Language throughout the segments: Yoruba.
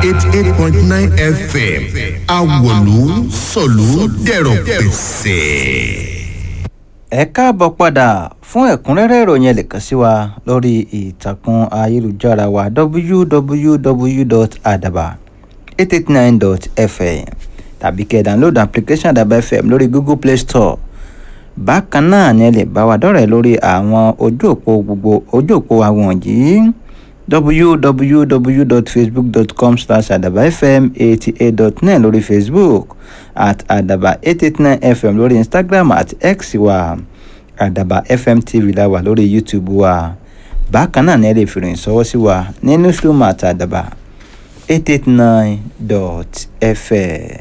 eighty eight point nine fm awolu sọ̀lú dẹ̀rọ̀ pẹ̀sẹ̀. ẹ káàbọ̀ padà fún ẹ̀kúnrẹ́rẹ́ ìròyìn ẹ lè kàn sí wa lórí ìtàkùn ayélujára wa www.adaba889.fm tàbí kẹ́ ẹ download application Adaba FM lórí Google Play Store bákan náà ni ẹ lè bá wa dọ́rẹ̀ẹ́ lórí àwọn ojú òpó gbogbo ojú òpó àwọn yìí www.facebook.com slash adabafm88.9 lórí facebook at adaba889fm lórí instagram at x wa adaba fm tv la wà lórí youtube wa bákan náà ni ẹ lè fi ìròyìn ṣọwọ́ sí wa ní newsroom at adaba889.fm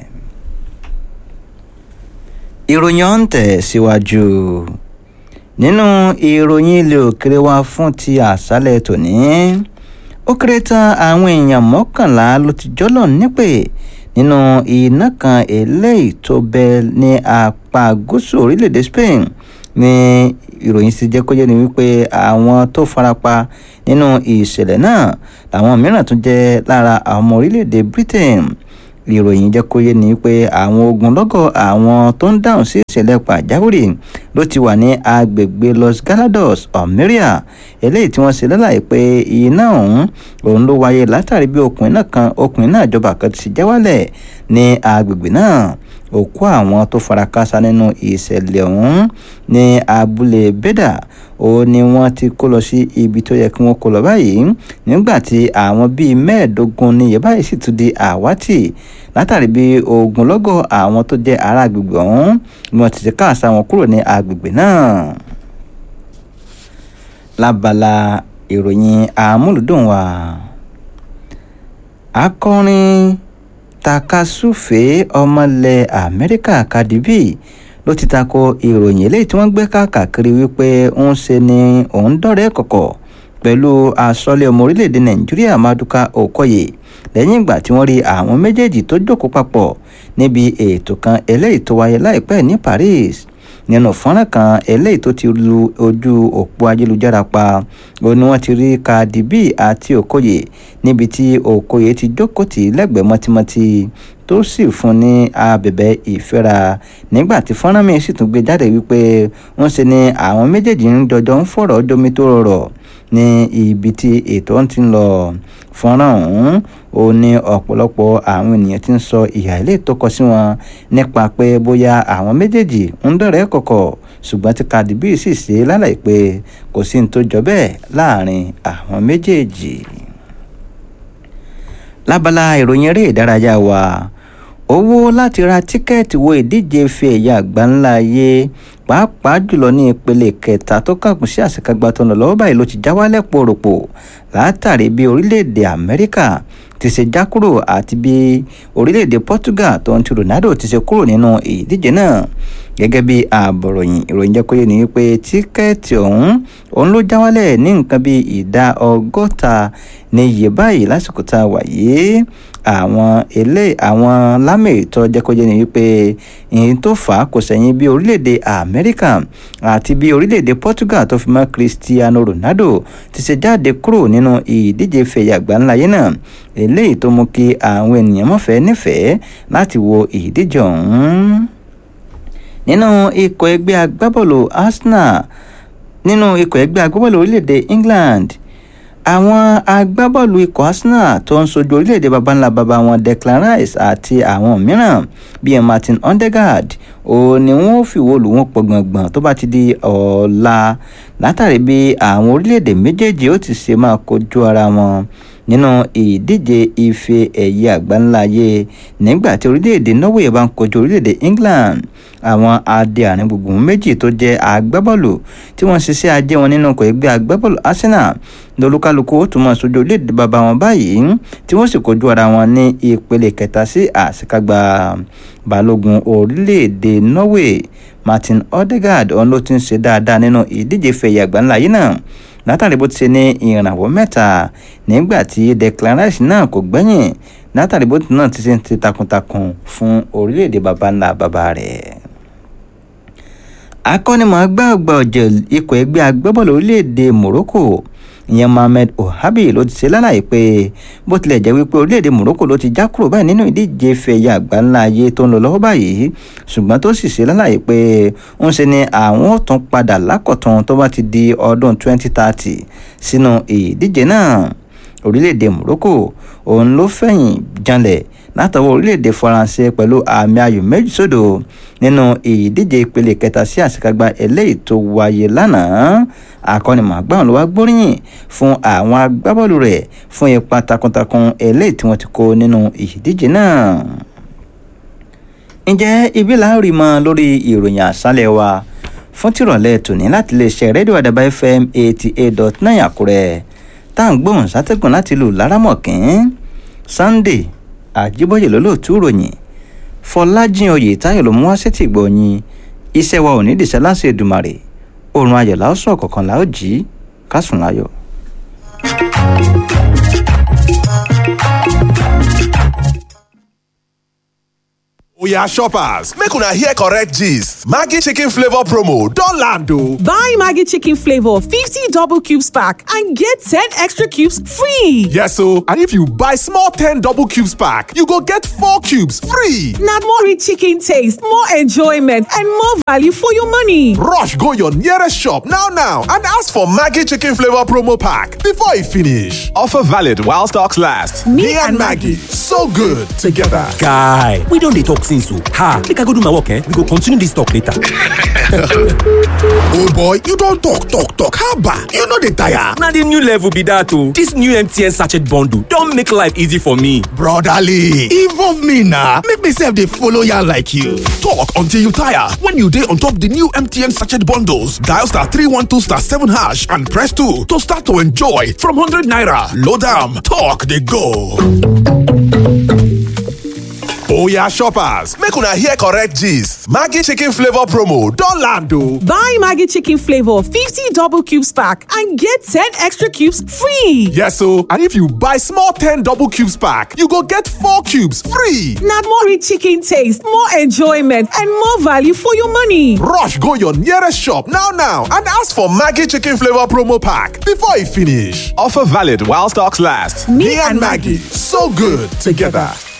ìròyìn ọ̀hún tẹ̀ síwájú nínú ìròyìn ilé òkèrè wa fún ti àṣálẹ̀ tòní ó kéré tán àwọn èèyàn mọ́kànlá ló ti jọ́lọ̀ nípè nínú iná kan eléyìí tó bẹ ní apá gúúsù orílẹ̀-èdè Spain ní ìròyìn sì jẹ́ kó yé ni wípé àwọn tó farapa nínú ìṣẹ̀lẹ̀ náà làwọn mìíràn tún jẹ́ lára àwọn ọmọ orílẹ̀-èdè Britain ìròyìn jẹ́ kó yé ni pé àwọn ogunlọ́gọ̀ àwọn tó ń dáhùn sí ìṣẹ̀lẹ̀ pàjáwìrì ló ti wà ní agbègbè Los Galados Almeria eléyìí tí wọ́n ṣe lálàyé pé iná ọ̀hún òun ló wáyé látàrí bí ọkùnrin náà kan ọkùnrin náà jọba kan ti já wálẹ̀ ní agbègbè náà òkú àwọn tó fara káásá nínú ìṣẹ̀lẹ̀ ọ̀hún ní abúlé bẹ́dà ó ní wọ́n ti kó lọ sí ibi tó yẹ kí wọ́n kó lọ báyìí nígbà tí àwọn bíi mẹ́ẹ̀ẹ́dógún níye báyìí sì tún di àwátì látàrí bí ogunlọ́gọ̀ àwọn tó jẹ́ ará agbègbè ọ̀hún ni wọ́n ti ti káàsá wọn kúrò ní agbègbè náà. lábala ìròyìn àmúlùdùn wa akọrin takasúfèé ọmọlẹ̀ amẹ́ríkà Cardi B ló ti tako ìròyìn eléyìí tí wọ́n gbé káàkiri wípé ń ṣe ni òun dọ̀rẹ́ kọ̀kọ̀ pẹ̀lú asọ́lé ọmọ orílẹ̀-èdè nàìjíríà maduka okoye lẹ́yìn ìgbà tí wọ́n rí àwọn méjèèjì tó jókòó papọ̀ níbi ètò kan eléyìí tó wáyé láìpẹ́ ní Paris nínú fọ́nrán kan eléyìí tó ti lu ojú òpó ayélujára pa ó ní wọ́n ti rí Cardi B àti okoye níbi tí okoye ti jókòó tì lẹ́gbẹ̀ẹ́ mọ́tímọ́tí tó sì fún ní abẹ̀bẹ̀ ìfẹ́ra nígbà tí fọ́nrán mi sì tún gbé jáde wípé wọ́n ṣe ni àwọn méjèèjì ń jọjọ ń fọ̀rọ̀ jomi tó rọrọ̀ ní ibi tí ètò ń ti ń lọ fọ́nrán ọ̀hún ó ní ọ̀pọ̀lọpọ̀ àwọn ènìyàn ti ń sọ ìhà ilé tó kọ sí wọn nípa pé bóyá àwọn méjèèjì ń dọ̀rẹ́ kọ̀kọ̀ ṣùgbọ́n tí Cardi B sì ṣe lálàyé pé kò sí ní tó jọ bẹ́ẹ̀ láàrin àwọn méjèèjì lábala ìròyìn eré ìdárayá wa owó láti ra tíkẹ́ẹ̀tì wo ìdíje ife ẹ̀yà àgbáńlá ayé pàápàá jùlọ ní ìpele kẹta tó kàkùn sí àṣekágbá tó ń lọ lọ́wọ́ báyìí ló ti já wálẹ̀ pòròpò látàrí bí orílẹ̀-èdè Amẹ́ríkà ti ṣe já kúrò àti bí orílẹ̀-èdè Portugal tó ń ti Ronaldo ti ṣe kúrò nínú ìdíje náà gẹ́gẹ́ bí àbọ̀ròyìn ìròyìn jẹ́ kó yé ni wípé tíkẹ́ẹ̀tì ọ̀hún òun ló já wálẹ̀ ní nǹkan bí ìdá ọgọ́ta ní iye báyìí lásìkò tá a wà yìí àwọn ilé àwọn lámètọ́ jẹ́ kó yé ni wípé ìyẹn tó fà á kò sẹ́yìn bí orílẹ̀-èdè Amẹ́ríkà àti bí orílẹ̀-èdè Portugal tó fi mọ́ Cristiano Ronaldo ti ṣe jáde kúrò nínú ìdíje fẹ̀yà àgbáńláyé náà eléyìí tó mú kí àwọn ènìyàn mọ̀fẹ́ nífẹ̀ẹ́ láti wo ìdíje ọ̀hún nínú ikọ̀ ẹgbẹ́ agbábọ́ọ̀lù Arsenal nínú ikọ̀ ẹgbẹ́ agbábọ́ọ̀lù orílẹ̀-èdè England àwọn agbábọ́ọ̀lù ikọ̀ Arsenal tó ń sojú orílẹ̀-èdè babańlá baba wọn Declan Rice àti àwọn mìíràn bíi Martin Odegaard ó ní wọn ò fìwọ́ lù wọ́n pọ̀ gbọ̀ngbọ̀n tó bá ti di ọ̀la látàrí bí àwọn orílẹ̀-èdè méjèèjì ó ti ṣe máa kojú ara wọn nínú ìdíje ife ẹ̀yẹ àgbáńláyé nígbà tí orílẹ̀-èdè Norway bá ń kojú orílẹ̀-èdè England àwọn adé àárín gbùngbùn méjì tó jẹ́ agbábọ́ọ̀lù tí wọ́n ṣiṣẹ́ ajé wọn nínú ọkọ̀ ẹgbẹ́ agbábọ́ọ̀lù Arsenal lolúkálukú ó tún máa sojú orílẹ̀-èdè bàbá wọn báyìí tí wọ́n sì kojú ara wọn ní ìpele kẹta sí àṣekágbá balógun orílẹ̀-èdè Norway Martin Odegaard òun ló ti ń ṣe dáadáa nínú ìdíje fẹ̀yẹ àgbáńláyé náà látàrí bó ti ṣe ní ìrànwọ́ mẹ́ta nígbà tí Declan Rice náà kò gbẹ́yìn látàrí bó ti náà ti ṣe ń ti takuntakun fún orílẹ̀-èdè baba ńlá baba rẹ̀ akọ́nimọ̀ọ́gbá àgbà ọ̀jẹ̀ ikọ̀ ẹgbẹ́ agbábọ́ọ̀lù orílẹ̀-èdè Morocco ìyẹn mohammed ohabi ló ti ṣe lálàyé pé bó tilẹ̀ jẹ́ wípé orílẹ̀-èdè morocco ló ti já kúrò báyìí nínú ìdíje fẹ̀yà àgbáńlá ayé tó ń lọ lọ́wọ́ báyìí ṣùgbọ́n tó sì ṣe lálàyé pé ń ṣe ni àwọn ò tún padà lákọ̀tún tó bá ti di ọdún 2030 sínú ìdíje náà orílẹ̀-èdè morocco òun ló fẹ̀yìn janlẹ̀ látọwọ́ orílẹ̀-èdè faransé pẹ̀lú àmì ayò méjì sódò nínú ìdíje ìpele kẹta sí àṣekágbá eléyìí tó wáyé lánàá akọ́nimọ̀ọ́gbà ló wá gbóríyìn fún àwọn agbábọ́ọ̀lù rẹ̀ fún ipa takuntakun eléyìí tí wọ́n ti kó nínú ìdíje náà. ǹjẹ́ ibi là ń rí mọ́ lórí ìròyìn àṣálẹ̀ wa fún tìrọ̀lẹ́ tòní láti lè ṣe rédíò àdàbà fm eighty eight dot nine àkúrẹ́ tá à ń gbóhùn sátẹ́gùn láti lù lárámọ̀kín sunday àjíbọ̀yẹ̀ lólóòtú ròyìn fọlájìn oyè táyọ̀ ló mú wá sétí gbọ̀nyìn iṣẹ́ wa ò ní dìṣẹ́ láṣẹ Èdùmàrè oorun ayọ̀ la ó sùn ọ̀kọ̀ọ̀kan la ó jí ká sùn láyọ̀. Oya shoppers, make una hear correct gist. Maggi chicken flavor promo don land o. Buy Maggi chicken flavor 50 double cubes pack and get 10 extra cubes free. Yes o, and if you buy small 10 double cubes pack, you go get 4 cubes free. Na more rich chicken taste, more enjoyment and more value for your money. Rush go your nearest shop now now and ask for Maggi chicken flavor promo pack before e finish. Offer valid while stocks last. Me and Maggi, so good together. Guy, we don dey talk since o. Ha, make I go do my work eh? We go continue this talk later. old boy you don talk talk talk haba you no dey tire. Na the new level be that o. This new MTN sachet bundle don make life easy for me. brotherly involve me na make me sef dey follow yarn like you. talk until you tire when you dey on top the new mtn sachet bundles dial star three one two star seven hash and press two to start to enjoy from hundred naira load am talk dey go. Oya shoppers, make una hear correct gist. Maggi chicken flavor promo don land o. Buy Maggi chicken flavor 50 double cubes pack and get 10 extra cubes free. Yes o, and if you buy small 10 double cubes pack, you go get 4 cubes free. Na more rich chicken taste, more enjoyment and more value for your money. Rush go your nearest shop now now and ask for Maggi chicken flavor promo pack before e finish. Offer valid while stocks last. Me and Maggi, so good together.